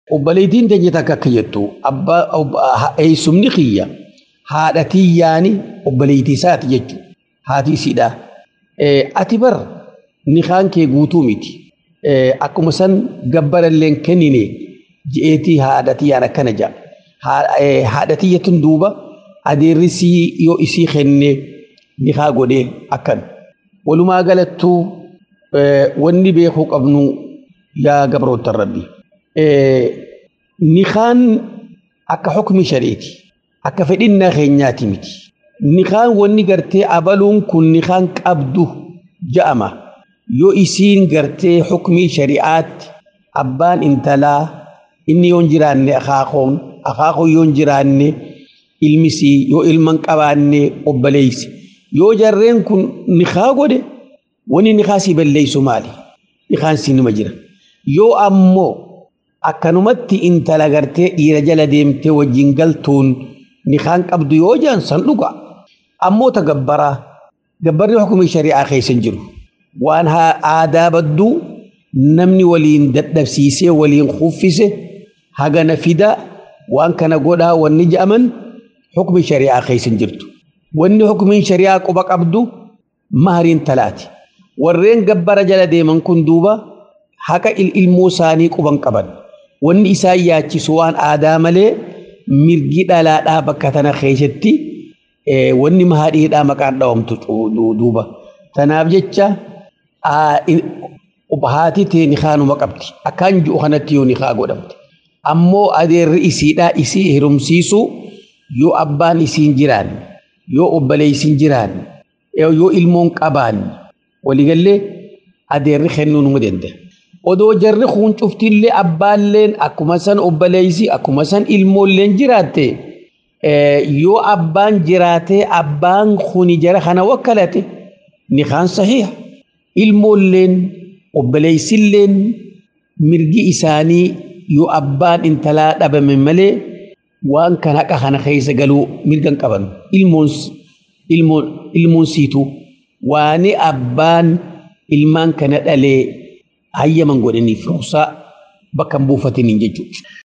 obboleettiin teenya takka akka jettu eessumni kiyya haadha tiyyaani obboleettii isaati jechuudha. Haati isiidha. Ati bar nikaan kee guutuu miti. Akkuma san gabbarallee kennine je'eetii haadha tiyyaan akkana ja'a. Haadha tiyyatun duuba adeerrisii yoo isii kenne nikaa godhee akkan. Walumaa galattuu wanni beekuu qabnu yaa gabroottan rabbi. Nikaan akka hukmi shariiti. Akka fedhinnaa keenyaati miti. Nikaan wanni gartee abaluun kun nikaan qabdu ja'ama. Yoo isiin gartee hukmii shari'aatti abbaan intalaa inni yoo hin jiraanne akaakoon akaakoon yoo hin jiraanne ilmisii yoo ilman qabaanne obboleessi. Yoo jarreen kun nikaa godhe wanni nikaa si balleessu maali? Nikaan si nima jira. Yoo ammoo akkanumatti intala gartee dhiira jala deemtee wajjin galtuun nikaan qabdu yoo jaan san dhuga. Ammoo ta gabbaraa gabbarri hukumii shari'aa keessa hin jiru. Waan aadaa badduu namni waliin dadhabsiisee waliin kuffise hagana fida waan kana godhaa wanni je'aman hukumii shari'aa keessa hin jirtu. Wanni hukumiin shari'aa quba qabdu mahariin talaati. Warreen gabbara jala deeman kun duuba haqa ilmoo isaanii quban qaban. Wanni isaan yaachisu waan aadaa malee mirgi dhalaadhaa bakka tana keessatti wanni mahaadhiidhaa maqaan dhawamtu duuba. Tanaaf jecha haati tee nikaanuma qabdi. Akkaan ji'u kanatti yoo nikaa godhamte. Ammoo adeerri isiidhaa isii hirumsiisu yoo abbaan isiin jiraanne yoo obboleessin jiraanne yoo ilmoon qabaanne waliigallee adeerri kennuu numa danda'a. Odoo jarri kun cuftillee abbaalleen akkuma san obboleessi akkuma san ilmoolleen jiraatte yoo abbaan jiraatee abbaan kuni jara kana wakkalate nikaan sahiha. Ilmoolleen obboleessilleen mirgi isaanii yoo abbaan intalaa dhabame malee waan kan haqa kana keessa galuu mirgan qaban ilmoon ilmoon siitu waani abbaan ilmaan kana dhalee hayyaman godhaniif ruqsaa bakka hin buufatiniin jechuudha.